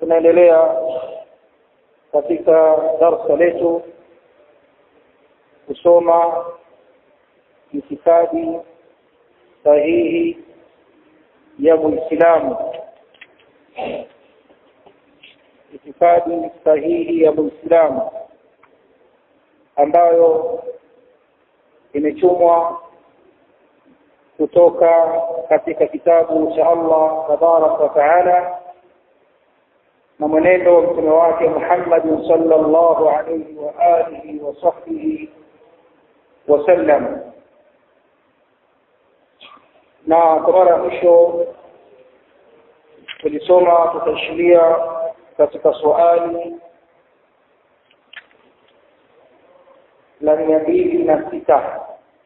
tunaendelea katika darsa letu kusoma itikadi sahihi ya muislamu itikadi sahihi ya muislamu ambayo imechumwa kutoka katika kitabu cha Allah tabarak wa taala na mwenendo wa mtume wake Muhammad sallallahu alayhi wa alihi wa sahbihi wasallam na kwa mara ya mwisho tulisoma tutaishiria katika swali la mia mbili na sita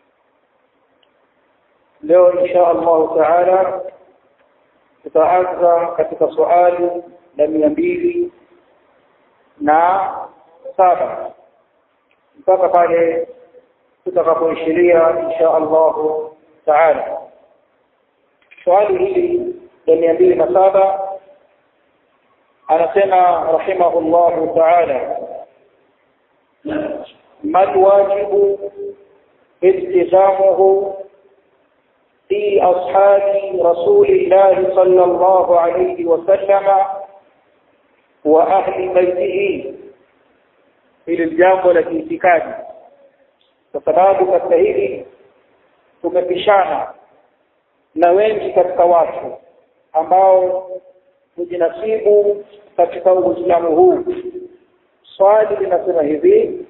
leo insha allahu taala tutaanza katika swali la mia mbili na saba mpaka pale tutakapoishiria insha allahu taala swali hili la mia mbili na saba anasema rahimahullahu taala ما الواجب التزامه في أصحاب رسول الله صلى الله عليه وسلم وأهل بيته في الجامع والاعتكاد فسبب katika hili tumepishana na wengi katika watu ambao hujinasibu katika uislamu huu swali linasema hivi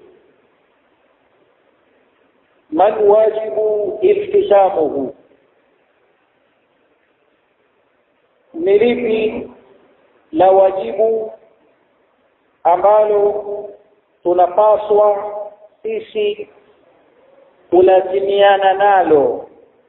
ما الواجب التزامه ni lipi la wajibu ambalo tunapaswa sisi kulazimiana nalo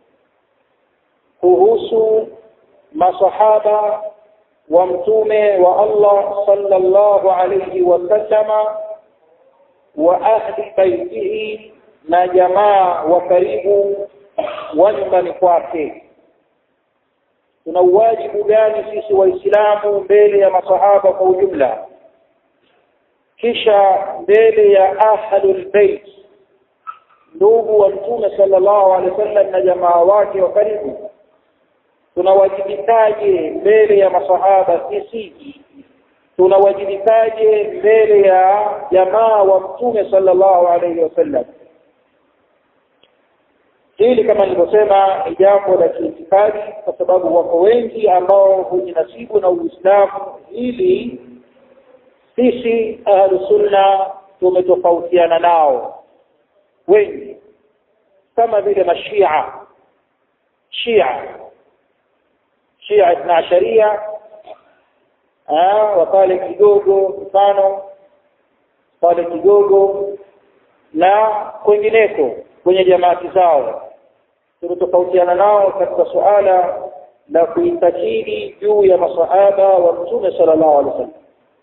kuhusu masahaba wa mtume wa Allah sallallahu alayhi wasallama wa ahli baitihi na jamaa wa karibu wa nyumbani kwake tuna uwajibu gani sisi waislamu mbele ya masahaba kwa ujumla kisha mbele ya ahlul bait ndugu wa mtume sallallahu alaihi wasallam na jamaa wake wa karibu tunawajibikaje mbele ya masahaba sisi tunawajibikaje mbele ya jamaa wa mtume sallallahu alaihi wasallam hili kama nilivyosema ni jambo la kiitikadi kwa sababu wako wengi ambao hujinasibu na Uislamu ili sisi ahlusunna tumetofautiana nao wengi kama vile mashia shia shia ithna asharia wapale kidogo mfano pale kidogo na kwengineko kwenye jamaati zao tulitofautiana nao katika suala la kuitakidi juu ya masahaba wa mtume sallallahu alaihi wasallam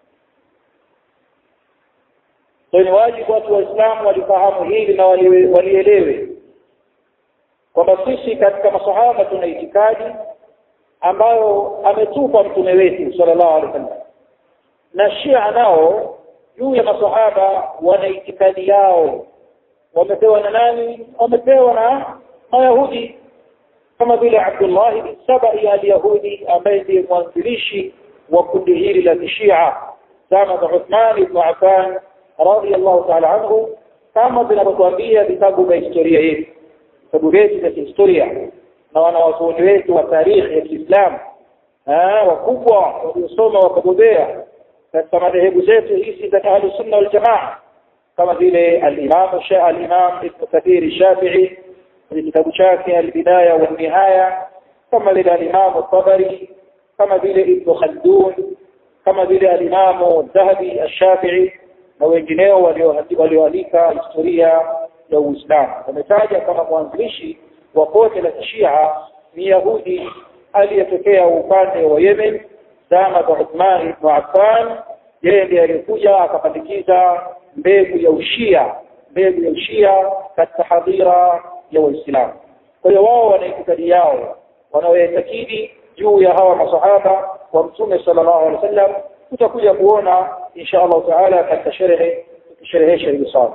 kwa ni wajibu watu waislamu walifahamu hili na walielewe kwamba sisi katika masahaba tuna itikadi ambayo ametupa mtume wetu sallallahu alaihi wasallam na shia nao juu ya masahaba wana itikadi yao wamepewa na nani wamepewa na mayahudi kama vile Abdullah bin Sabai al-Yahudi ambaye ndiye mwanzilishi wa kundi hili la Shia zama za Uthman ibn Affan radiyallahu ta'ala anhu kama vinavyotuambia vitabu vya historia yetu vitabu vyetu vya historia na wanawazuoni wetu wa tarikhi ya Kiislamu wakubwa waliosoma wakabobea katika madhehebu zetu hizi za Ahlus Sunna wal Jamaa kama vile al-Imam al-Imam Ibn Kathir Shafi'i kwenye kitabu chake al-Bidaya wa Nihaya kama vile al-Imam al-Tabari kama vile Ibn Khaldun kama vile al-Imam Dhahabi al-Shafi'i na wengineo walioandika historia ya Uislamu wametaja kama mwanzilishi wa pote la Shia ni Yahudi aliyetokea upande wa Yemen zama za Uthman ibn Affan yeye ndiye alikuja akapandikiza mbegu ya ushia mbegu ya ushia katika hadhira ya Waislamu kwa hiyo wao wana itikadi yao wanaoitakidi juu ya hawa masahaba wa mtume sallallahu alaihi wasallam tutakuja kuona insha Allah taala katika sherehe tukisherehesha hili swala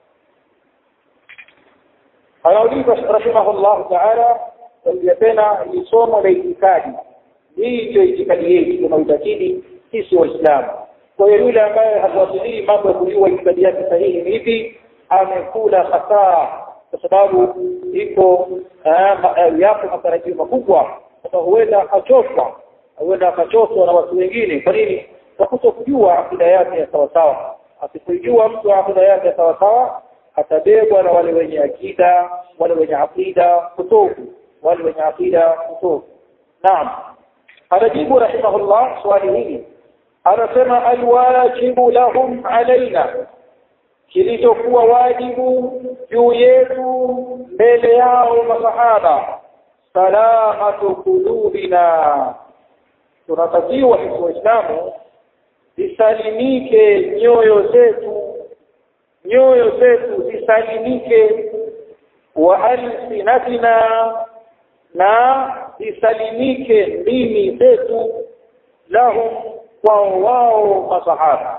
anauliza rahimahullah taala tena ni somo la itikadi hii ndio itikadi yetu tunaitakidi sisi waislamu kwa hiyo yule ambaye hafuatilii mambo ya kujua itikadi yake sahihi ni hivi amekula hasara kwa sababu iko yapo matarajio makubwa sasa huenda akachoswa huenda akachoswa na watu wengine kwa nini kwa kutokujua akida yake ya sawasawa asipojua mtu akida yake ya sawasawa atabebwa na wale wenye akida wale wenye akida kutofu wale wenye akida kutofu naam anajibu rahimahullah swali hili anasema alwajibu lahum alaina kilichokuwa wajibu juu yetu mbele yao masahaba salamatu qulubina tunatakiwa sisi waislamu zisalimike nyoyo zetu nyoyo zetu zisalimike wa alsinatina na zisalimike ndimi zetu lahum kwa wao masahaba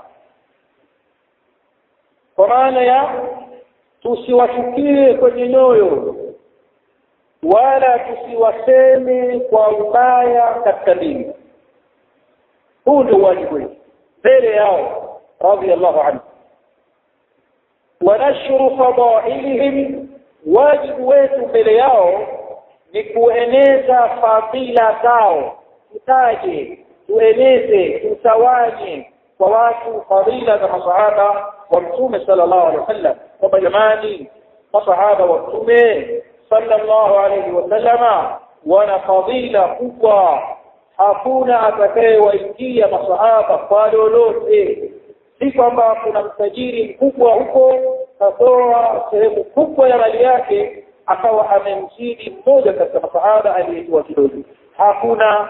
kwa maana ya tusiwachukie kwenye nyoyo wala tusiwaseme kwa ubaya katika dini huu ndio wajibu wetu mbele yao radhiallahu anhu wanashru fadailihim wajibu wetu mbele yao ni kueneza fadhila zao tutaje tueneze tutawanye kwa watu fadhila za masahaba wa mtume sallallahu alaihi wasallam kwamba jamani masahaba wa mtume sallallahu alaihi wasallama wana fadhila kubwa hakuna atakayewaingia masahaba kwa lolote si kwamba kuna mtajiri mkubwa huko katoa sehemu kubwa ya mali yake akawa amemzidi mmoja katika masahaba aliyejua kidogo hakuna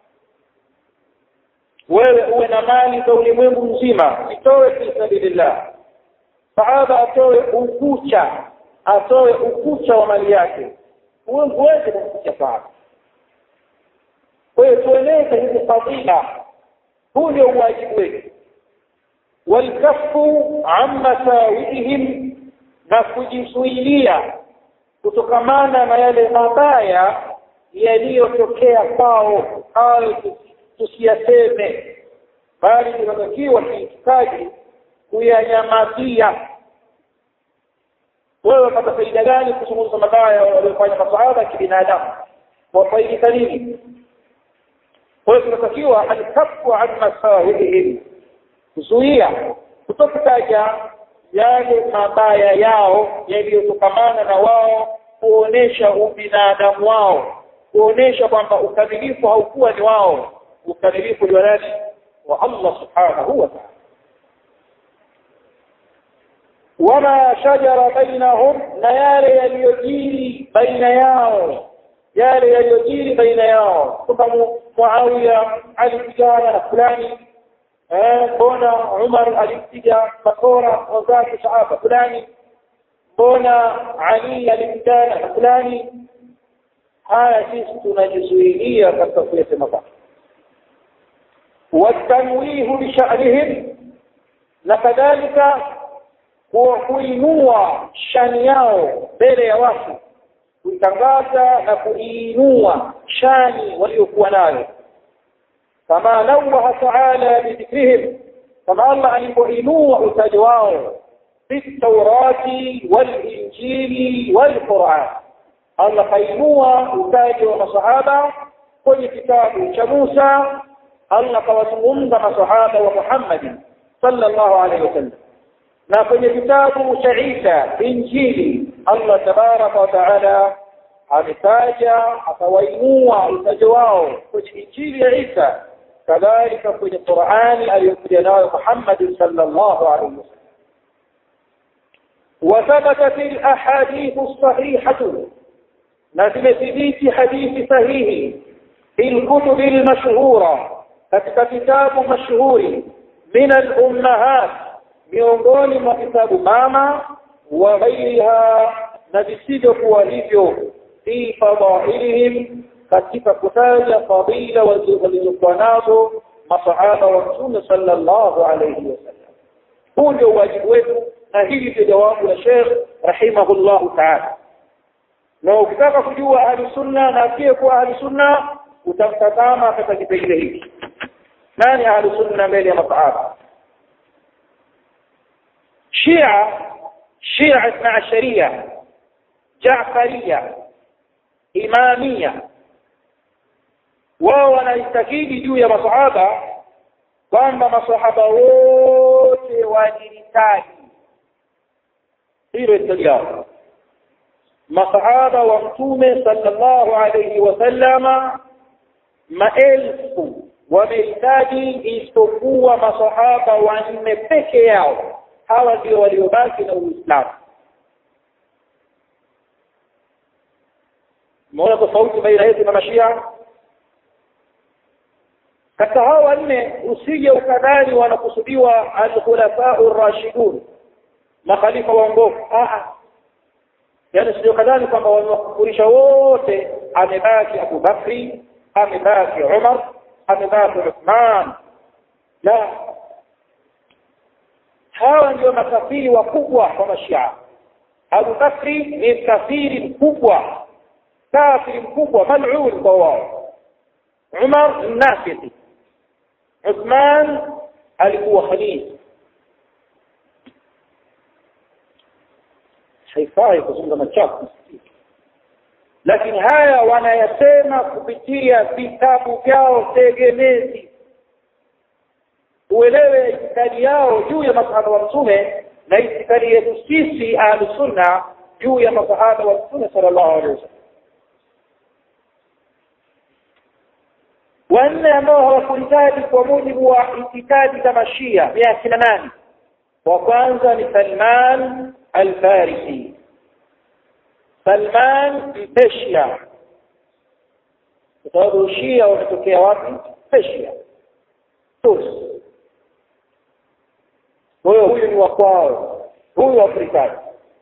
wewe uwe na mali za ulimwengu mzima itoe fi sabilillah sahaba atoe ukucha atoe ukucha wa mali yake uweze kumfikia sahaba kwa hiyo tueleze hizi fadhila huu ndio uwajibu wetu walkafu an masawihim na kujizuilia kutokamana na yale mabaya yaliyotokea kwao hayo tusiyaseme bali tunatakiwa kiitikadi kuyanyamazia wewe unapata faida gani kuzungumza mabaya waliofanya masahaba kibinadamu wafaidika nini kwa hiyo tunatakiwa alkafu an masawihim kuzuia kutokutaja yale mabaya yao yaliyotokamana na wao kuonesha ubinadamu wao kuonesha kwamba ukamilifu haukuwa ni wao ukamilifu ni wa nani wa Allah subhanahu wa ta'ala wama shajara bainahum na yale yaliyojiri baina yao yale yaliyojiri baina yao kwamba Muawiya alipigana na fulani mbona Umar alimpiga bakora wazake sahaba fulani mbona Ali alimpigana na fulani haya sisi tunajizuilia katika kuyasema basi watanwihu bisha'nihim na kadhalika kuinua shani yao mbele ya watu kuitangaza na kuiinua shani waliokuwa nayo kama nawaha taala bidhikrihim kama Allah alipoinua utaji wao fi taurati walinjili walquran Allah kainua utaji wa masahaba kwenye kitabu cha Musa Allah kawazungumza masahaba wa Muhammad sallallahu alaihi wasallam na kwenye kitabu cha Isa injili Allah tabaraka wa taala ametaja akawainua utaji wao kwenye injili ya Isa kadhalika kwenye Qur'ani aliyokuja nayo Muhammad sallallahu alaihi wasallam وثبت في الاحاديث الصحيحه نزلت حديث صحيح في الكتب المشهوره katika kitabu mashuhuri min al-ummahat miongoni mwa kitabu mama wa ghairiha na visivyokuwa hivyo fi fadailihim katika kutaja fadila walizokuwa nazo masahaba wa mtume sallallahu alayhi wasallam huu ndio wajibu wetu na hili ndio jawabu la Sheikh rahimahullahu ta'ala na ukitaka kujua ahli sunna na pia kuwa ahli sunna utamtazama katika kipengele hiki nani ahli sunna mbele ya masahaba Shia Shia Ithna Asharia Jaafaria Imamia wao wanaitakidi juu ya masahaba kwamba masahaba wote walihitaji hilo itajao masahaba wa mtume sallallahu alayhi wasallama maelfu wamehitaji isipokuwa masahaba wanne peke yao hawa ndio waliobaki na Uislamu Mbona tofauti baina yetu na mashia katika hao wanne usije ukadhani wanakusudiwa al-khulafa ar-rashidun makhalifa waongofu ah yani sio kadhani kwamba wanakufurisha wote amebaki Abu Bakri amebaki Umar amebaki Uthman la hawa ndio makafiri wakubwa kwa mashia Abu Bakri ni kafiri mkubwa kafiri mkubwa mal'un kwa wao Umar nafiki Uthman alikuwa khalifa haifai kuzungumza machafu lakini haya wanayasema kupitia vitabu vyao tegemezi uelewe itikadi yao juu ya masahaba wa mtume na itikadi yetu sisi ahlu sunna juu ya masahaba wa mtume sallallahu alaihi wasallam wanne ambao hawakuhitaji kwa mujibu wa itikadi za mashia ni akina nani wa kwanza ni Salman al-Farisi Salman Mpeshia kwa sababu Shia wametokea wapi Persia Turs kwa hiyo huyu ni wa kwao huyu Afrikani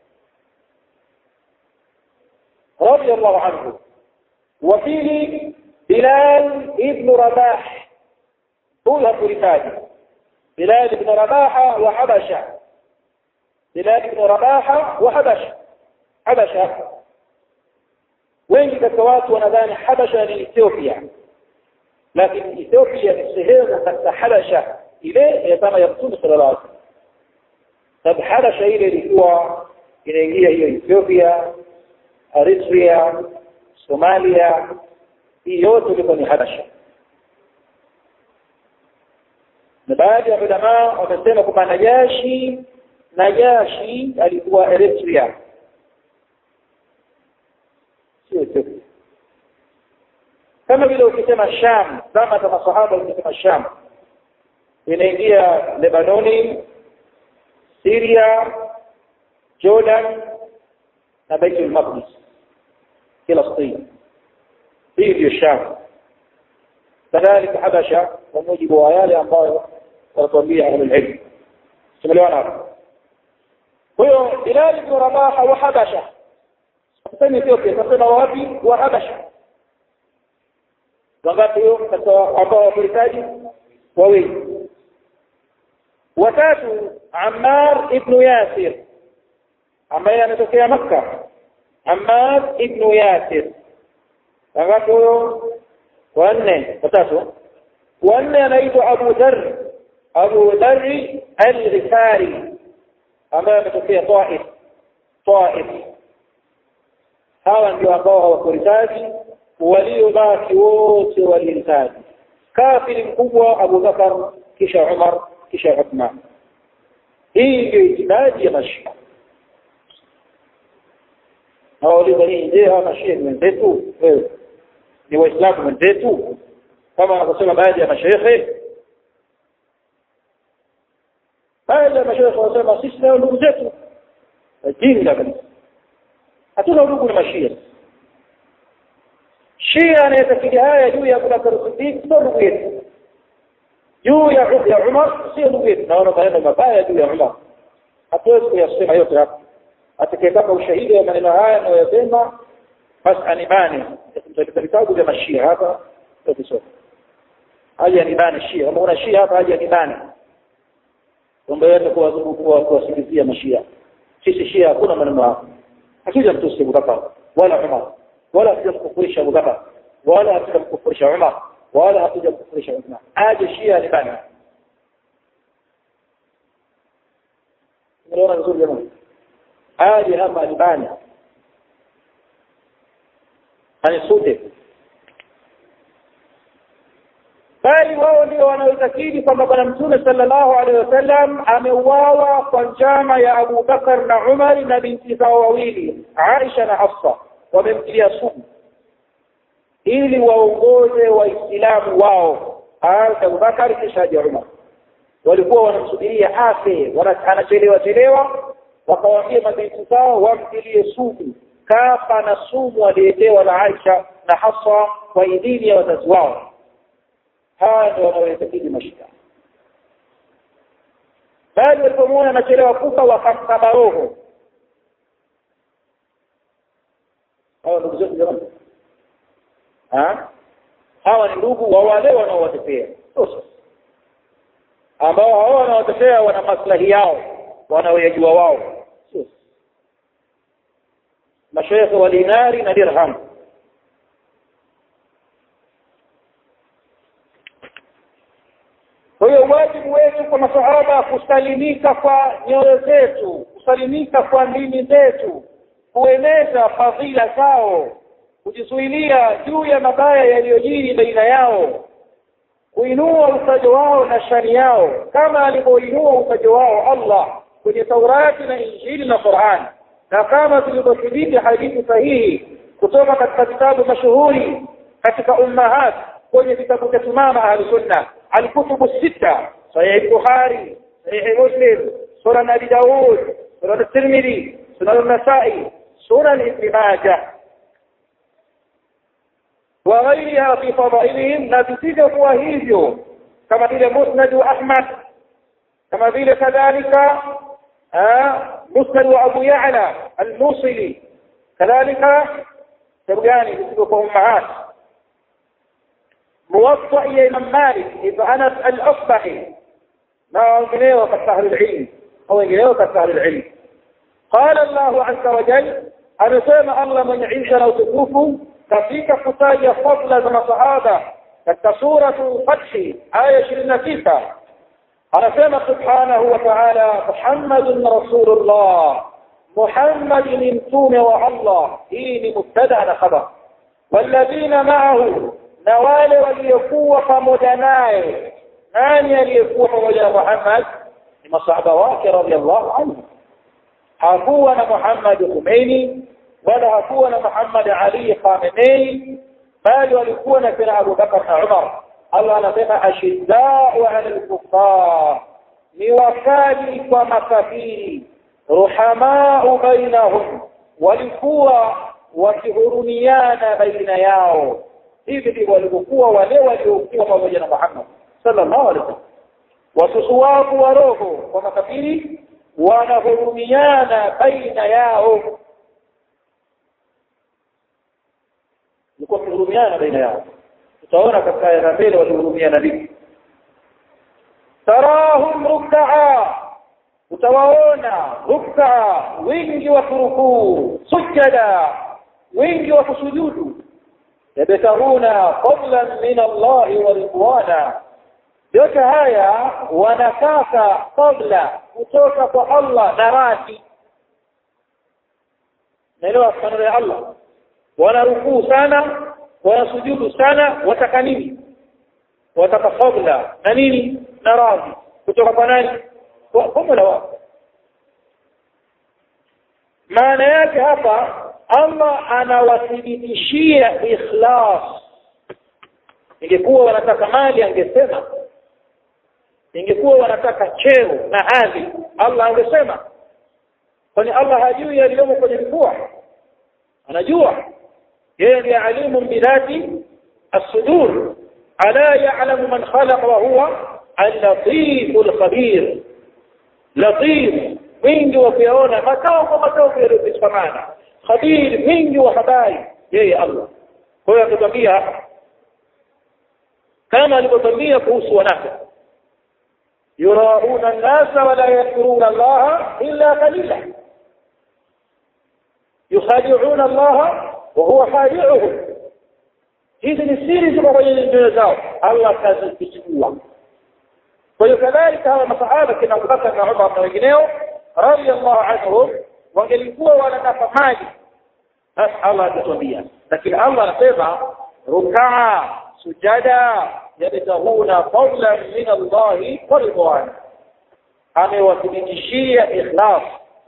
radiyallahu anhu wa pili Bilal ibn Rabah huyu Afrikani Bilal ibn Rabah wa Habasha Bilal ibn Rabah wa Habasha Habasha wengi katika watu wanadhani Habasha ni Ethiopia lakini Ethiopia ni sehemu katika Habasha ile ya kama ya Mtume sallallahu alaihi wasallam sababu Habasha ile ilikuwa inaingia hiyo Ethiopia Eritrea Somalia hii yote ilikuwa ni Habasha na baadhi ya ulama wamesema kwamba Najashi Najashi alikuwa Eritrea sio Ethiopia kama vile ukisema Sham kama kama masahaba ukisema Sham inaingia Lebanoni Syria Jordan na Baitul Maqdis Palestina hii ndio Sham kadhalika Habasha kwa mujibu wa yale ambayo wanatuambia ahlul ilm tumeelewana hapo kwa hiyo Bilal ibn Rabah wa Habasha sasa Ethiopia sasa wapi wa Habasha wangapi hiyo katika ambao wahitaji wawili watatu Ammar ibn Yasir ambaye anatokea Makka Ammar ibn Yasir wangapi huyo wanne watatu wanne anaitwa Abu Dharr Abu Dharr al-Ghifari ambaye ametokea Taif Taif hawa ndio ambao hawakuhitaji waliobaki wote walihitaji kafiri mkubwa Abu Bakar kisha Umar kisha Uthman hii ndio itikadi ya mashia hawauliza nini je hawa mashia ni wenzetu ni waislamu wenzetu kama wanavyosema baadhi ya mashehe baadhi ya mashehe wanasema sisi nao ndugu zetu jinga kabisa hatuna ndugu na mashia Shia anayetakidi haya juu ya Abu Bakar Siddiq sio ndugu yetu. Juu ya ya Umar sio ndugu yetu. Naona maneno mabaya juu ya Umar. Hatuwezi kuyasema yote hapa. Atakayetaka ushahidi wa maneno haya anayosema basi anibane katika vitabu vya mashia hapa tukisoma aje anibane shia kama una shia hapa aje anibane kwamba yote kuwadhubu kuwasikizia mashia sisi shia hakuna maneno hapo hakija mtusi Abubakar wala Umar wala hatujamkufurisha Abubakar wala hatujamkufurisha Umar wala hatujamkufurisha Uthman aje shia anibane unaona vizuri jamani aje hapa anibane anisute bali wao ndio wanaotakidi kwamba bwana mtume sallallahu alaihi wasallam ameuawa kwa njama ya Abu Bakar na Umar na binti zao wawili Aisha na Hafsa wamemtilia sumu ili waongoze waislamu wao aanze Abu Bakar kisha aje Umar walikuwa wanamsubiria afe anachelewa chelewa wakawaambia mabinti zao wamtilie sumu kafa na sumu aliyetewa na Aisha na Hafsa kwa idhini ya wazazi wao hawa ndio wanaoitakidi mashia bali walipomwona anachelewa kufa wakamkaba roho hawa ndugu zetu jamani hawa ni ndugu wa wale wanaowatetea ambao hao wanaowatetea wana maslahi yao wanaoyajua wao mashaikh wa dinari na dirham kwa hiyo wajibu wetu kwa masahaba kusalimika kwa nyoyo zetu kusalimika kwa ndimi zetu kueneza fadhila zao kujizuilia juu ya mabaya yaliyojiri baina yao kuinua utajo wao na shani yao kama alivyoinua utajo wao Allah kwenye Taurati na Injili na Qur'an na kama tulivyothibiti hadithi sahihi kutoka katika vitabu mashuhuri katika ummahat kwenye vitabu vya mama ahlusunna alkutubu sita sahih bukhari sahih muslim sunan abi daud sunan at-tirmidhi sunan an-nasa'i sunan ibn majah وغيرها في فضائلهم نتيجة هو hivyo kama vile musnad wa ahmad kama vile kadhalika musnad wa abu ya'la al-musili kadhalika kitabu gani kitabu kwa ummahat موطأ إلى إمام مالك ابن أنس الأصبحي ما أنجنيه كالسهل العلم هو أنجنيه كالسهل العلم قال الله عز وجل أنا سيما الله من عيشنا وتكوفه كفيك فتايا فضل من صحابة كالسورة الفتح آية شرنا تيسا أنا سيما سبحانه وتعالى محمد رسول الله محمد نمتون والله إيني مبتدأ خبر والذين معه na wale waliokuwa pamoja naye nani aliyekuwa pamoja na Muhammad ni masahaba wake radhiallahu anhu hakuwa na Muhammad Khomeini wala hakuwa na Muhammad Ali Khamenei bali walikuwa na kina Abu Bakar na Umar Allah anasema ashiddau ala al-kuffar ni wakali kwa makafiri ruhamau bainahum walikuwa wakihurumiana baina yao hivi ndivyo walivyokuwa wale waliokuwa pamoja na Muhammad sallallahu alaihi wasallam wasusuwavu wa roho kwa makafiri wanahurumiana baina yao ilikuwa kuhurumiana baina yao tutaona katika aya mbele walihurumiana vipi tarahum ruk'a utawaona ruk'a wingi wa kurukuu sujada wingi wa kusujudu yabtaguna fadlan min Allah wa ridwana yote haya wanataka fadla kutoka kwa Allah na radhi naelewa maneno ya Allah wanarukuu sana wanasujudu sana wataka nini wataka fadla na nini na radhi kutoka kwa nani kwa Mola wao maana yake hapa Allah anawathibitishia ikhlas ingekuwa wanataka mali angesema ingekuwa wanataka cheo na hadhi Allah angesema kwani Allah hajui yaliyomo kwenye vifua anajua yeye ndiye alimu bidhati as-sudur ala ya'lamu man khalaqa wa huwa al-latif al-khabir latif wingi wa kuyaona makao kwa makao yaliyofikamana khabir wingi wa habari yeye Allah kwa hiyo akatwambia hapa kama alivyotwambia kuhusu wanafiki yurauna an-nasa wa la yadhkuruna Allah illa qalila yukhadi'una Allah wa huwa khadi'uhum hizi ni siri ziko kwenye nyoyo zao Allah kazifichua kwa hiyo kadhalika hawa masahaba kina Abubakar na Umar na wengineo radiyallahu anhum wangelikuwa wanataka maji basi Allah atatuambia lakini Allah anasema rukaa sujada yabtahuna fadlan min Allah wa ridwan amewathibitishia ikhlas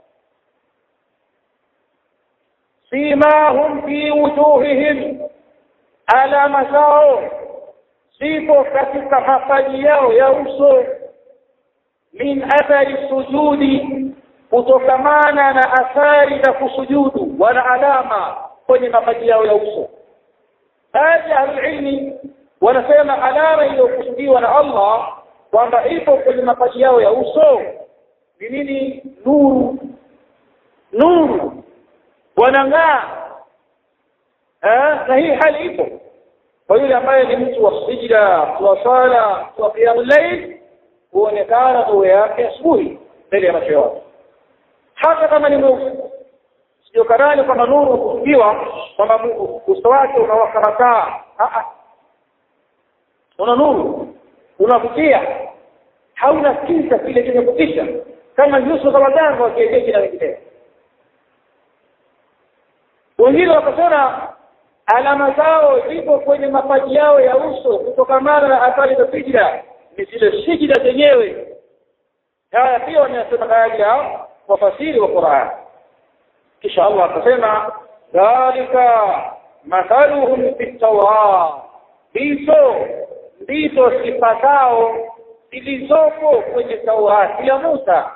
simahum fi wujuhihim alama zao zipo katika mapaji yao ya uso min athari sujudi kutokamana na athari za kusujudu wana alama kwenye mapaji yao ya uso baadhi ya ilmi wanasema alama iliyokusudiwa na Allah kwamba ipo kwenye mapaji yao ya uso ni nini nuru nuru wanang'aa na hii hali ipo kwa yule ambaye ni mtu wa sijda wa sala wa qiyamul layl huonekana nuru yake asubuhi mbele ya macho yao hata kama ni mweusi sio kadhani kwamba nuru kusudiwa kwamba uso wake unawaka mataa una nuru unavutia hauna kiza kile chenye kutisha kama nyuso za waganga wa kienyeji na wengineo wengine wakasema alama zao zipo kwenye mapaji yao ya uso kutokamana na athari za sijida ni zile sijida zenyewe haya pia wanasema baadhi ya wafasiri wa Qur'an kisha Allah akasema dhalika mathaluhum fi tawrat hizo ndizo sifa zao zilizopo kwenye Taurati ya Musa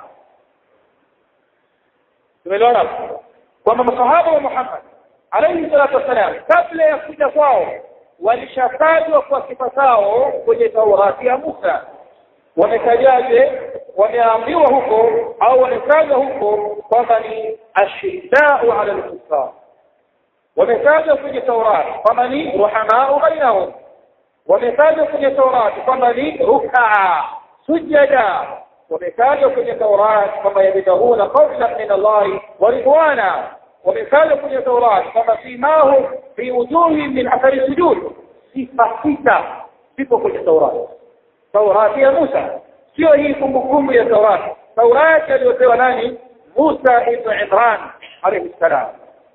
tumeelewana kwamba masahaba wa Muhammad alayhi salatu wasalam kabla ya kuja kwao walishatajwa kwa sifa zao kwenye Taurati ya Musa wametajaje wameambiwa huko au wametajwa huko kwamba ni ashiddau ala al-kuffar wametajwa kwenye Taurati kwamba ni ruhamau bainahum wametajwa kwenye Taurati kwamba ni rukaa sujada wametajwa kwenye Taurati kwamba yabtahuna fadlan min Allah wa ridwana wametajwa kwenye Taurati kwamba simahu fi wujuhi min athari sujud sifa sita zipo kwenye Taurati Taurati ya Musa sio hii kumbukumbu ya Taurati Taurati aliyopewa nani Musa ibn Imran alayhi salam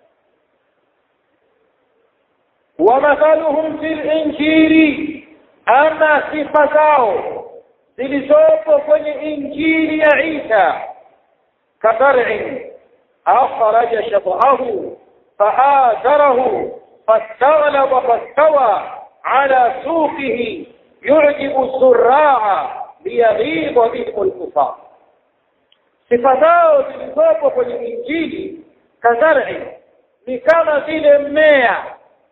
ومثلهم في الانجيل اما صفاتao zilizopo kwenye injili ya Isa kadar'in akhraja shatahu fa'adarahu fastaghlaba fastawa ala suqihi yu'jibu as-surra'a liyaghiba bihim al-kufar sifatao zilizopo kwenye injili kadar'in ni kama vile mmea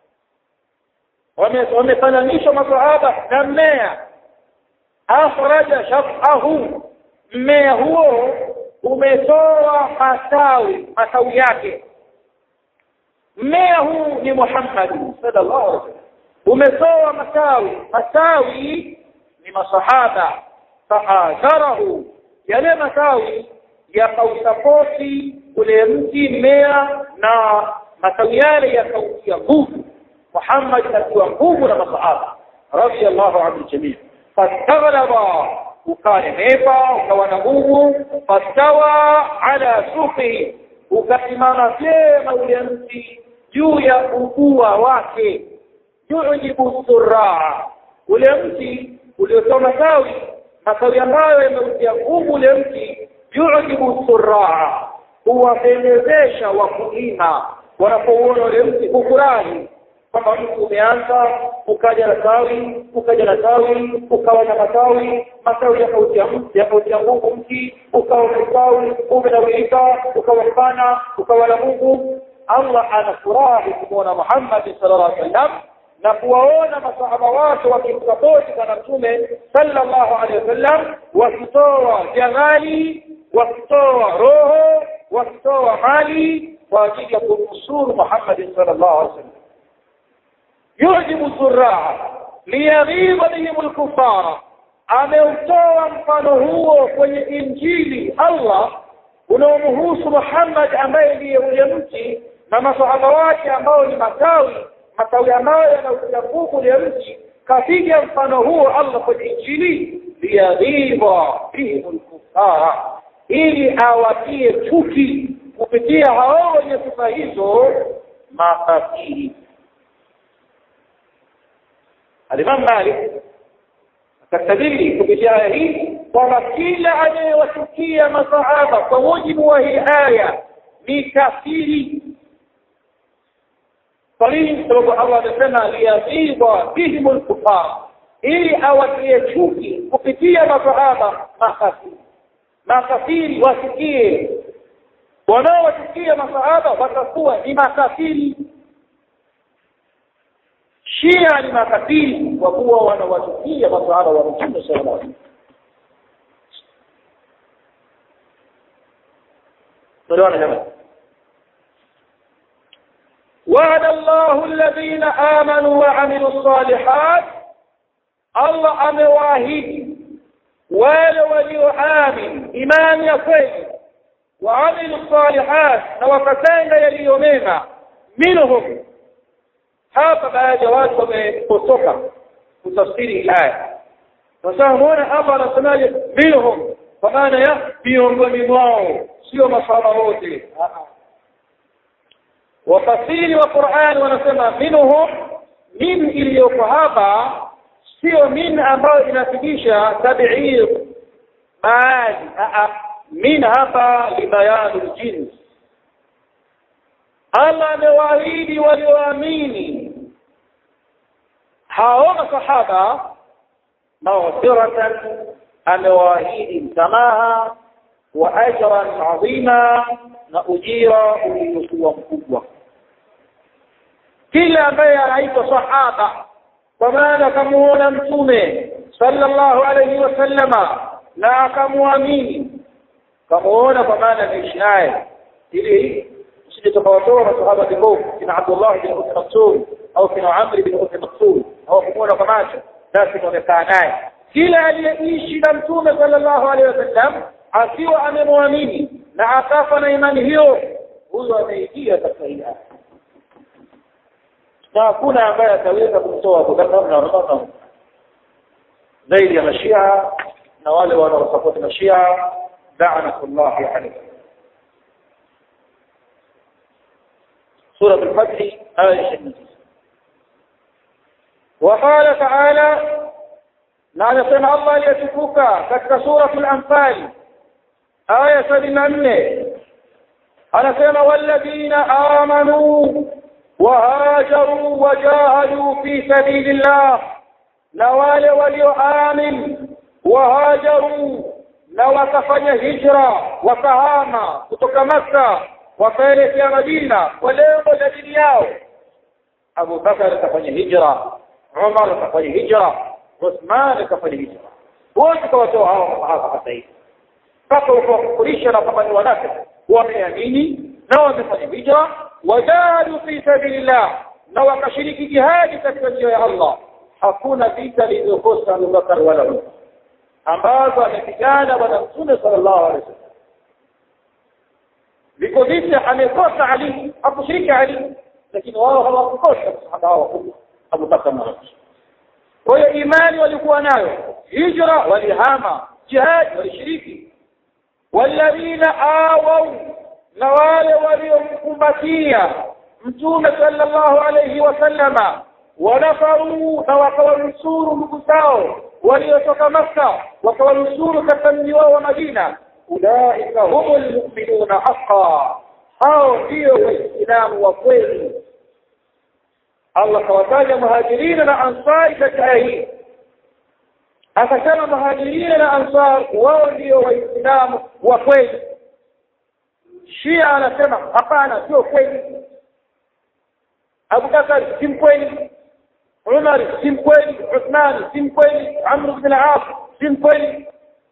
wamefananishwa masahaba na mmea akhraja shafahu mmea huo umetoa matawi matawi yake mmea huu ni Muhammad sallallahu alaihi wasallam umetoa matawi matawi ni masahaba faadharahu yale matawi yakausapoti ule mti mmea na matawi yale yakautia nguvu Muhammad akiwa nguvu na masahaba radiyallahu anhu jamii fastaghlaba ukanenepa ukawa na nguvu fastawa ala suqi ukasimama vyema ule mti juu ya ukua wake yujibu surraa ule mti uliotoa matawi matawi ambayo yameutia nguvu ule mti yujibu surraa huwapendezesha wakulima wanapouona ule mti kufurahi kwamba mtu umeanza ukaja na tawi ukaja na tawi ukawa na matawi matawi yakautia yakautia nguvu mti ukawa umestawi umenawirika ukawa mpana ukawa na Mungu Allah anafurahi kumwona Muhammad sallallahu alaihi wasallam na kuwaona masahaba wake wakimsapoti bwana mtume sallallahu alaihi wasallam wakitoa jaghali wakitoa roho wakitoa mali kwa ajili ya kumnusuru Muhammad sallallahu alaihi wasallam yujibu suraa liyaghidha bihim lkufara ameutoa mfano huo kwenye injili allah unaomhusu muhammad ambaye ndiye ule mti na masahaba wake ambao ni matawi matawi ambayo yanautia nguvu ule mti kapiga mfano huo allah kwenye injili liyaghidha bihim lkufara ili awatie chuki kupitia hao wenye sifa hizo makafiri Alimam Malik akastadili kupitia aya hii kwamba kila anayewachukia masahaba kwa mujibu wa hii aya ni kafiri. Kwa nini? Sababu Allah amesema liyaghidha bihim lkufar, ili awatie chuki kupitia masahaba makafiri. Makafiri wasikie, wanaowachukia masahaba watakuwa ni makafiri. Shia ni makafiri kwa kuwa wanawachukia masahaba wa Mtume sallallahu alaihi wasallam. jamani. وعد الله الذين آمنوا وعملوا الصالحات الله أمواهد wale walioamin imani ya kweli waamilu salihat na wakatenda yaliyo mema minhum hapa baadhi ya watu wamepotoka kutafsiri aya sasa muona Allah anasemaje minhum kwa maana ya miongoni mwao sio masahaba wote wafasiri wa Qur'an wanasema minhum min iliyoko hapa sio min ambayo inathibitisha tab'ir baadhi min hapa libayanu ljins Allah amewaahidi walioamini hao masahaba maghfiratan amewaahidi msamaha wa ajran adhima na ujira uliokuwa mkubwa kila ambaye anaitwa sahaba kwa maana akamuona mtume sallallahu alayhi wasallama na akamwamini kamuona kwa maana ameishi naye ili usije tukawatoa masahaba vibovu kina Abdullah bin Umm Maktum au kina Amr bin Umm Maktum au kumuona kwa macho basi wamekaa naye kila aliyeishi na mtume sallallahu alaihi wasallam akiwa amemwamini na akafa na imani hiyo huyo ameingia katika hii aya na hakuna ambaye ataweza kumtoa Abubakar na Umar zaidi ya mashia na wale wanaosapoti mashia la'natullahi alayhi سورة الفتح آية 29 وقال تعالى na anasema Allah aliyetukuka katika suratul Anfal aya 74 anasema walladhina amanu wahajaru wajahadu fi sabilillah na wale walioamin wahajaru na wakafanya hijra wakahama kutoka Makka wakaelekea Madina kwa lengo la dini yao Abu Bakar akafanya hijra Umar akafanya hijra Uthman akafanya hijra wote kawatoa hao masahaba hata hivi mpaka ukawakufurisha na kwamba ni wanafiki wameamini na wamefanya hijra wajahadu fi sabilillah na wakashiriki jihadi katika njia ya Allah hakuna vita lililokosa Abu Bakar wala Umar ambazo amepigana bwana Mtume sallallahu alaihi wasallam viko vita amekosa Ali hakushiriki Ali lakini wao hawakukosa masahaba hao wakubwa Abu Bakar na Umar kwa hiyo imani walikuwa nayo hijra walihama jihad walishiriki walladhina awau na wale waliomkumbatia mtume sallallahu alayhi wasallama wanafaru na wakawanusuru ndugu zao waliotoka Makka wakawanusuru katika mji wao wa Madina ulaika humul mu'minuna haqqan hao ndio waislamu wa kweli Allah kawataja muhajirina na ansari katika aya hii akasema muhajirina na ansar wao ndio waislamu wa kweli Shia anasema hapana sio kweli Abu Bakar si mkweli Umar si mkweli Uthman si mkweli Amr ibn al-As si mkweli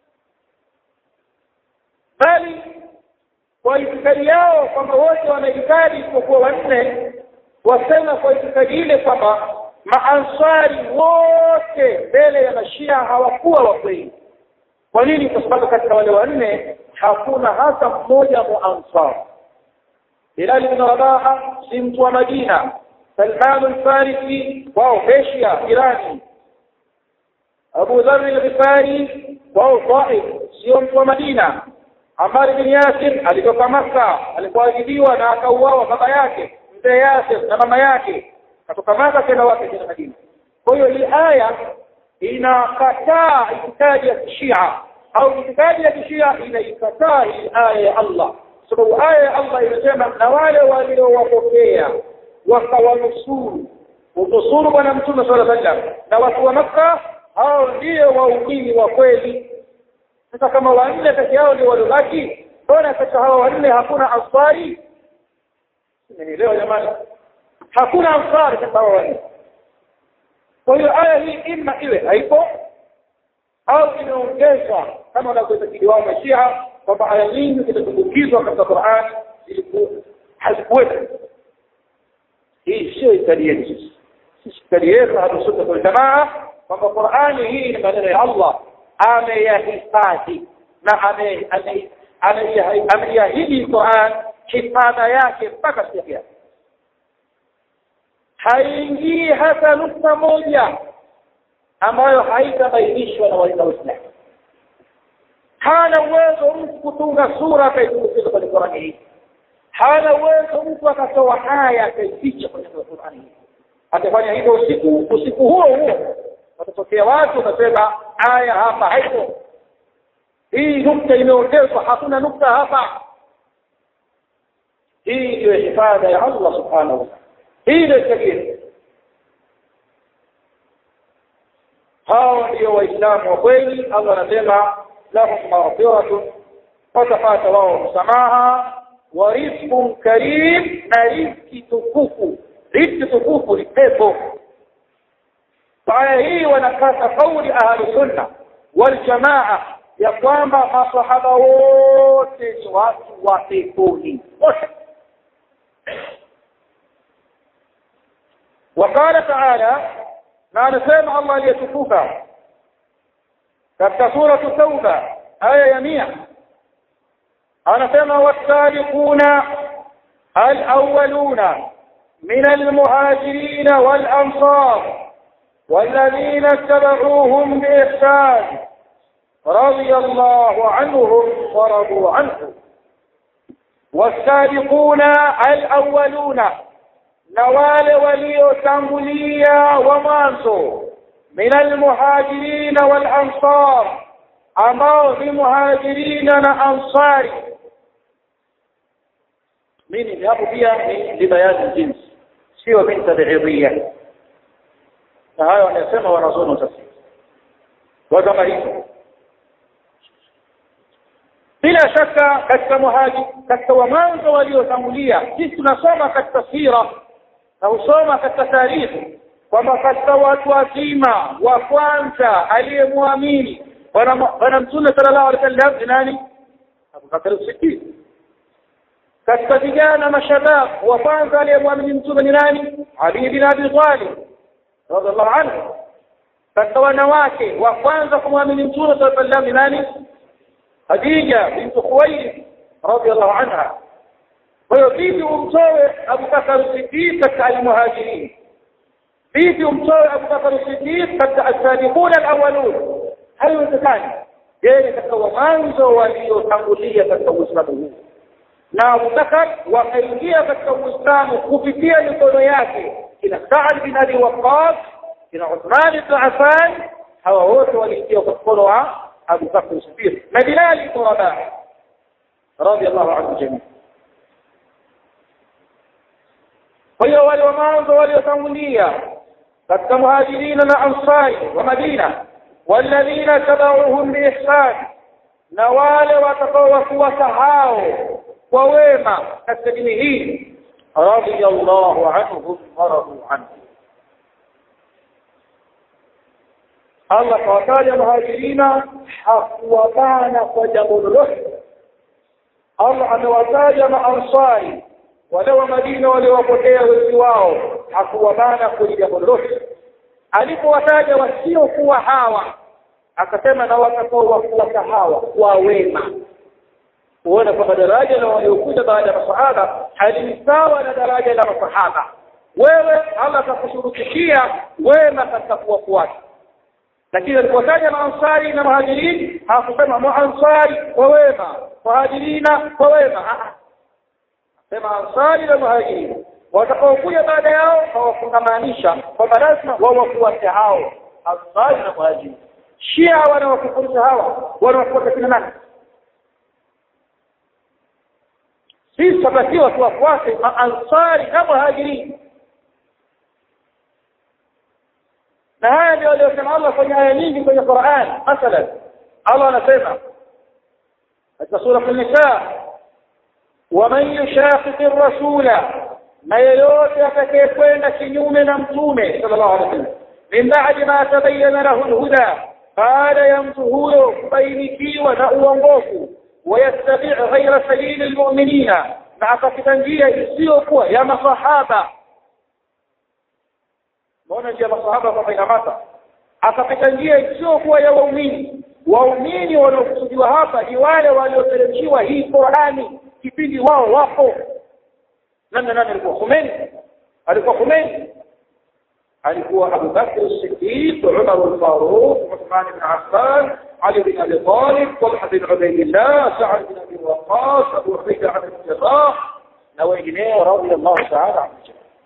bali kwa itikadi yao kwamba wote wanaitikadi isipokuwa wanne wasema kwa itikadi ile kwamba maansari wote mbele ya mashia hawakuwa wa kweli kwa nini kwa sababu katika wale wanne hakuna hata mmoja muansar Bilal ibn Rabah si mtu wa Madina Salman al-Farisi wao Asia Irani Abu Dharr al-Ghifari wao Taif sio mtu wa Madina Ammar bin Yasir alitoka Makka alipoadhibiwa na akauawa baba yake mzee Yasir na mama yake katoka Makka kwenda wapi kwenda Madina kwa hiyo hii aya inakataa itikadi ya Shia au itikadi ya Shia inaikataa hii aya ya Allah sababu aya ya Allah inasema na wale waliowapokea wakawanusuru unusuru bwana mtume sallallahu alaihi wasallam na watu wa Makka hao ndio waumini wa kweli sasa kama wanne kati yao ndio waliobaki mbona katika hao wanne hakuna ansari leo jamani hakuna ansari katika hao wanne kwa hiyo aya hii ima iwe haipo au imeongezwa kama wanavyoitakidi wao mashia kwamba aya nyingi zilizotumbukizwa katika Qur'an hazikuwepo hii sio itikadi yetu sisi sisi itikadi yetu hatusunna kwa jamaa kwamba Qur'ani hii ni maneno ya Allah ameyahifadhi na ameiahidi Qur'an hifadha yake mpaka siku yake haingii hata nukta moja ambayo haitabainishwa na waislamu hana uwezo mtu kutunga sura akaitumbukiza kwenye Qur'ani hii hana uwezo mtu akatoa haya akaificha kwenye Qur'ani hii atafanya hivyo usiku usiku huo huo watatokea watu watasema aya hapa haipo hii nukta imeongezwa hakuna nukta hapa hii ndio hifadha ya Allah subhanahu wa ta'ala hii ndio tabiri hao ndio waislamu wa kweli Allah anasema lahum maghfiratun watapata wao msamaha wa rizqun karim na riziki tukufu riziki tukufu ni pepo aya hii wanakata kauli ahlu sunna wal jamaa ya kwamba masahaba wote ni watu wa peponi wote وقال تعالى ما نسمع الله ليتكوفا katika sura tauba aya ya 100 anasema wasabiquna alawwaluna min almuhajirin walansar والذين اتبعوهم بإحسان رضي الله عنهم ورضوا عنه والسابقون الأولون نوال ولي تنبليا ومانسو من المهاجرين والأنصار أمام بمهاجرين وأنصار من يذهب بها لبيان الجنس سوى من تبعيضية فهذا wanasema wanazono tafsiri kwa kama hivyo bila shaka katika muhaji katika wamwanzo waliotangulia sisi tunasoma katika sira na husoma katika taarikhi kwamba katika watu wazima wa kwanza aliyemwamini bwana mtume sallallahu alaihi wasallam ni nani Abu Bakar as-Siddiq katika vijana mashabab wa kwanza aliyemwamini mtume ni nani Ali bin Abi Talib radhiallahu anhu katika wanawake wa kwanza kumwamini mtume sallallahu alaihi wasallam ni nani Khadija bint Khuwaylid radhiallahu anha kwa hiyo vipi umtoe Abu Bakar as-Siddiq katika al-muhajirin vipi umtoe Abu Bakar as-Siddiq katika as-sabiqun al-awwalun haiwezekani yeye katika mwanzo waliotangulia katika Uislamu huu na Abu Bakar wakaingia katika Uislamu kupitia mikono yake kina Sa'ad bin Abi Waqqas kina Uthman bin Affan hawa wote waliingia kwa mkono wa Abu Bakr as-Siddiq na Bilal ibn Rabah radiyallahu anhu jamii kwa hiyo wale wa mwanzo waliotangulia katika muhajirina na ansari wa Madina walladhina tabauhum biihsan na wale watakaowafuata hao kwa wema katika dini hii radiyallahu anhum waradu anhu Allah kawataja muhajirina hakuwabana kwa jambo lolote Allah amewataja maansari wale wa Madina waliowapotea wengi wao hakuwabana kwa jambo lolote alipowataja wasiokuwa hawa akasema na watakao wafuata hawa kwa wema kuona kwamba daraja la waliokuja baada ya masahaba halini sawa na daraja la masahaba wewe Allah atakushurutishia wema katika kuwafuata lakini alipotaja maansari na muhajirin hakusema maansari kwa wema muhajirina kwa wema sema ansari na muhajirin watakaokuja baada yao hawafungamanisha kwamba lazima wawafuate hao ansari na muhajirin shia wanawakufurisha hawa wanawafuata kina nani sisi tutakiwa tuwafuate maansari na muhajirin na haya ndio aliyosema Allah kwenye aya nyingi kwenye Qur'an mathalan Allah anasema katika sura an-nisa waman yushaqiq ar-rasula na yeyote atakayekwenda kinyume na mtume sallallahu alaihi wasallam min ba'di ma tabayyana lahu al-huda baada ya mtu huyo kubainikiwa na uongofu wayattabi' ghayra sabili al-mu'minina na akapita njia isiyokuwa ya masahaba Mbona njia masahaba kwa inamata akapita njia isiyokuwa ya waumini waumini wanaokusudiwa hapa ni wale walioteremshiwa hii Qur'ani kipindi wao wapo nani nani alikuwa Khomeini alikuwa Khomeini alikuwa Abu Bakr as-Siddiq Umar al-Faruq Uthman ibn Affan Ali bin Abi Talib Talha bin Ubaydillah Sa'd bin Abi Waqqas Abu Ubaidah bin Jarrah na wengineo radiyallahu ta'ala anhum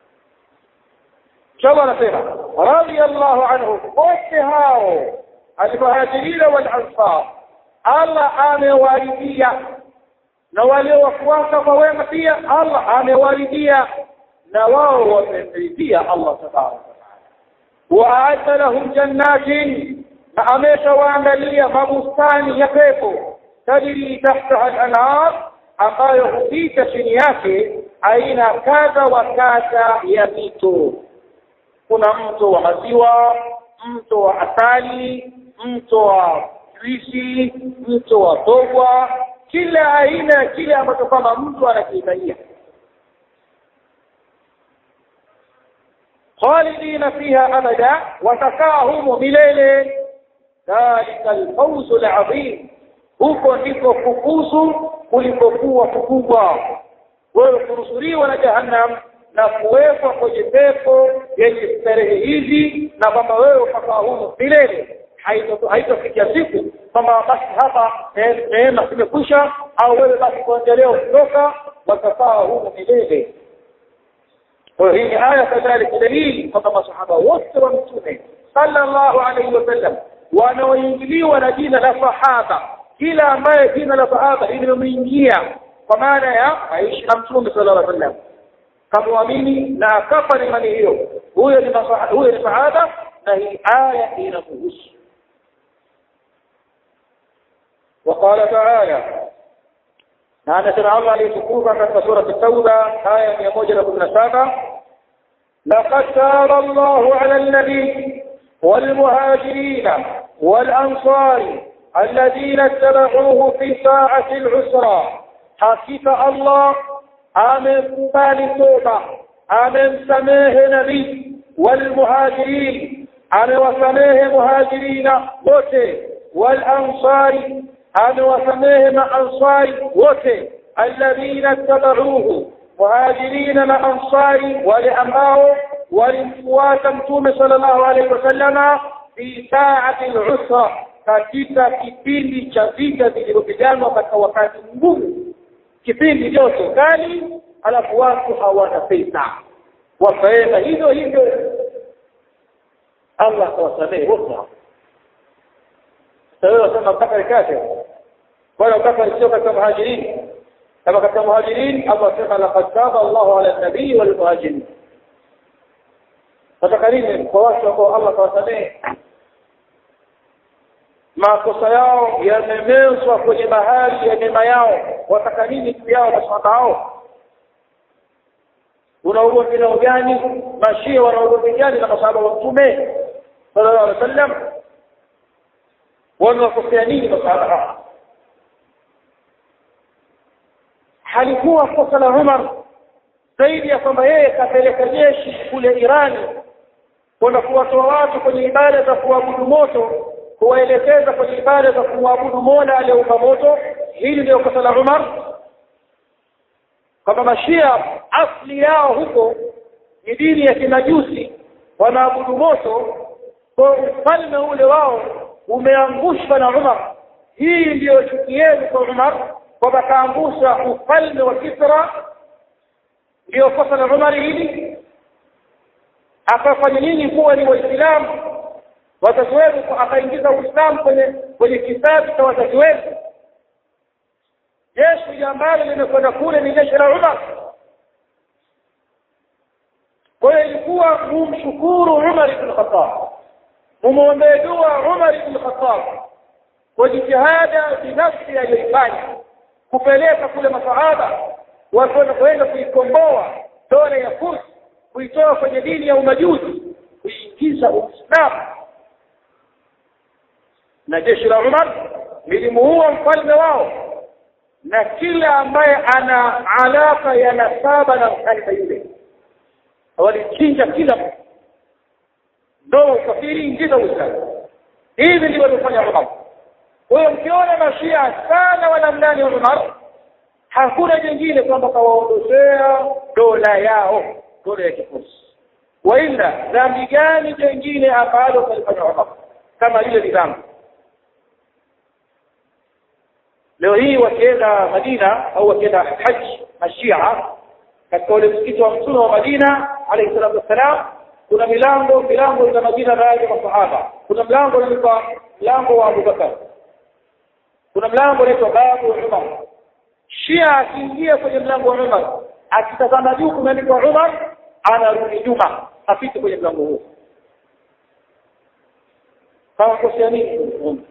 شو نسينا رضي الله عنهم واتهاو المهاجرين والأنصار الله amewaridhia na wale wafuata kwa wema pia Allah amewaridhia na wao wameridhia Allah tabaraka waa'adda lahum jannatin na ameshawaandalia mabustani ya pepo tajri tahtaha al-anhar ambayo hupita chini yake aina kadha wa kadha ya mito kuna mto wa maziwa mto wa asali mto wa juisi mto wa togwa kila aina ya kile ambacho kwamba mtu anakihitajia khalidina fiha abada watakaa humo milele dhalika alfawzu alazim huko ndiko kufuzu kulikokuwa kukubwa wewe kunusuriwa na jahannam na kuwekwa kwenye pepo yenye starehe hizi na kwamba wewe ukakaa humo milele haitofikia siku kwamba basi hapa neema zimekwisha au wewe basi kuendelea kutoka watakaa humo milele kwa hii ni aya kadhalika dalili kwamba masahaba wote wa mtume sallallahu alaihi wasallam wanaoingiliwa na jina la sahaba kila ambaye jina la sahaba limemwingia kwa maana ya aishi na mtume sallallahu alaihi wasallam kamwamini na akafa ni imani hiyo huyo ni huyo ni sahaba na hii aya inamuhusu وقال تعالى نعم سمع الله ليتكوفا في سورة التوبة آية 117 لقد تاب الله على النبي والمهاجرين والأنصار الذين اتبعوه في ساعة العسرى حقيقة الله amemkubali toba amemsamehe nabii walmuhajirin amewasamehe muhajirina wote walansari amewasamehe maansari wote alladhina tabauhu muhajirina na ansari wale ambao walimfuata mtume sallallahu alaihi wasallama fi saati lusra katika kipindi cha vita vilivyopiganwa katika wakati mgumu kipindi joto kali alafu watu hawana pesa wakaenda hivyo hivyo Allah akawasamehe wote sasa wewe unasema Abubakar kafir wala Abubakar sio katika muhajirin kama katika muhajirin Allah sema laqad taba Allahu ala nabii wal muhajirin nataka nini kwa watu ambao Allah kawasamehe makosa yao yamemezwa kwenye bahari ya mema yao wataka nini juu yao maswahaba hao una ugomvi nao gani mashia wana ugomvi gani na masahaba wa mtume sallallahu alaihi wasallam wamewakosea nini masahaba hao halikuwa kosa la Umar zaidi ya kwamba yeye kapeleka jeshi kule Irani kwenda kuwatoa watu kwenye ibada za kuabudu moto kuwaelekeza kwenye ibada za kumwabudu Mola aliyeumba moto hili ndio kosa la Umar kama mashia asli yao huko ni dini ya kimajusi wanaabudu moto kwa ufalme ule wao umeangushwa na Umar hii ndiyo chuki yenu kwa Umar kwamba kaangusha ufalme wa Kisra ndiyo kosa la Umar hili akafanya nyinyi kuwa ni waislamu wazazi wenu akaingiza uislamu kwenye kwenye kitabu cha wazazi wenu jeshi ambalo limekwenda kule ni jeshi la Umar kwa hiyo ilikuwa mumshukuru Umar ibn Khattab mumwombee dua Umar ibn Khattab kwa jitihada binafsi aliyoifanya kupeleka kule masahaba watu kwenda kuikomboa dola ya Furs kuitoa kwenye dini ya umajusi kuingiza Uislamu na jeshi la Umar lilimuua mfalme wao na kila ambaye ana alaka ya nasaba na mfalme yule walichinja kila mtu ndio ukafiri ingiza Uislamu hivi ndivyo walifanya Umar kwa hiyo mkiona mashia sana wanamlani Umar hakuna jingine kwamba kawaondoshea dola yao dola ya kifusi waila dhambi gani jingine ambalo kalifanya Umar kama ile ni dhambi leo hii wakienda Madina au wakienda haji mashia katika ule msikiti wa mtume wa Madina alayhi salatu wassalam kuna milango milango ina majina baadhi ya masahaba kuna mlango unaitwa mlango wa Abubakar kuna mlango unaitwa babu Umar Shia akiingia kwenye mlango wa Umar akitazama juu kumeandikwa Umar anarudi nyuma apite kwenye mlango huo kama kosea nini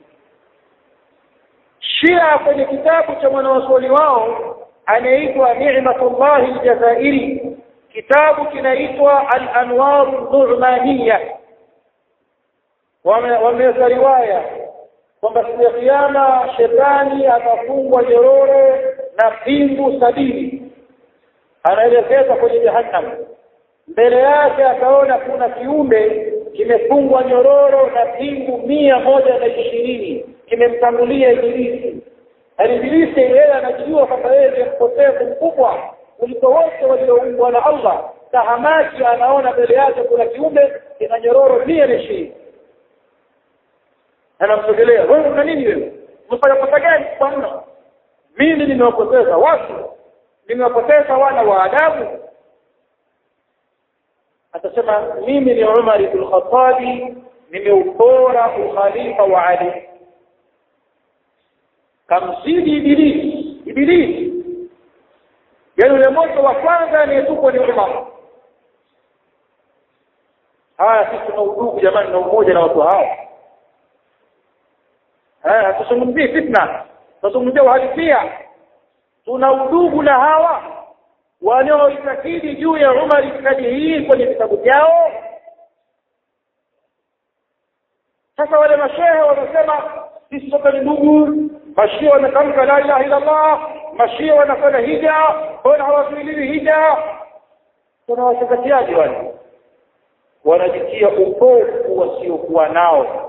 Shia kwenye kitabu cha mwanawazuoni wao anaitwa Ni'matullah al-Jazairi kitabu kinaitwa Al-Anwar al-Nu'maniyya wameweka riwaya kwamba siku ya kiyama shetani atafungwa nyororo na pingu sabini anaelekeza kwenye jahannam mbele yake akaona kuna kiumbe kimefungwa nyororo na pingu mia moja na ishirini kimemtangulia ibilisi ibilisi yeye anajijua kwamba yeye ni mpotevu mkubwa kuliko wote walioumbwa na Allah tahamaki anaona mbele yake kuna kiumbe kina nyororo mia na ishirini anamsogelea wewe una nini wewe umefanya kosa gani kwa mno mimi nimewapoteza watu nimewapoteza wana wa adabu atasema mimi ni Umar ibn Khattab nimeupora ukhalifa wa Ali kamzidi ibilisi ibilisi yaani ule moto wa kwanza anayetupwa ni Umar haya sisi tuna udugu jamani na umoja na watu hao eh tusungumzie fitna tuzungumzie uhalisia tuna udugu na hawa wanaoitakidi juu ya Umar itikadi hii kwenye vitabu vyao sasa wale mashehe wanasema sisi sote ni ndugu mashia wanatamka la ilaha illa Allah mashia wanafanya hija mbona hawazuiliwi hija kuna wachezatiaji wale wanajitia upofu wasiokuwa nao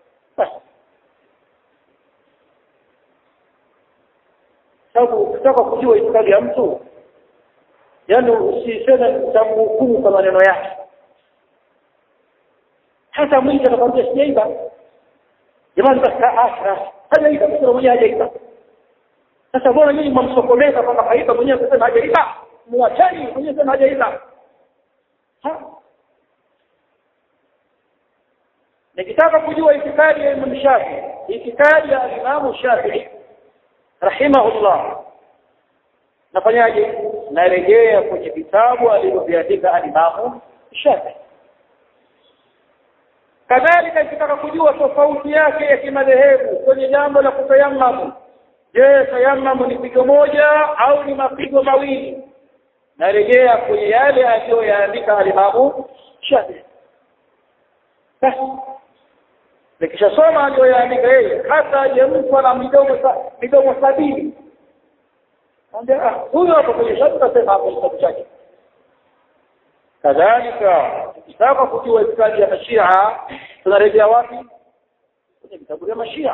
sababu ukitaka kujua itikadi ya mtu yani usiseme utamhukumu kwa maneno yake hata mwingi atakwambia sijaiba jamani basi hajaiba kusema mwenyewe hajaiba sasa mbona nyinyi mwamsokomeza kwamba haiba mwenyewe kusema hajaiba muacheni mwenyewe sema hajaiba nikitaka kujua itikadi ya Imam Shafi itikadi ya Imam Shafi'i rahimahullah nafanyaje narejea kwenye vitabu alivyoviandika alimamu Shafi kadhalika nikitaka kujua tofauti yake ya kimadhehebu kwenye jambo la kutayammamu je tayammamu ni pigo moja au ni mapigo mawili narejea kwenye yale aliyoyaandika alimamu Shafi basi nikishasoma aliyoyaandika yeye hata je mtu ana midomo midomo sabini Anambia huyo hapo kwenye shafi nasema hapo kitabu chake. kadhalika tukitaka kujua itikadi ya mashia tunarejea wapi kwenye vitabu vya mashia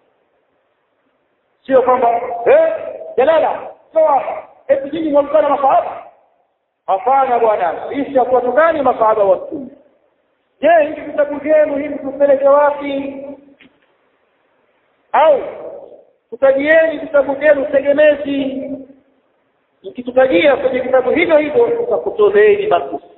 sio kwamba eh jalala sawa eti nyinyi mwamkana masahaba hapana bwana sisi hatuwatukani masahaba wa mtume je hivi vitabu vyenu hivi tupeleke wapi au tutajieni vitabu vyenu tegemezi mkitutajia kwenye vitabu hivyo hivyo tutakutoleeni matusi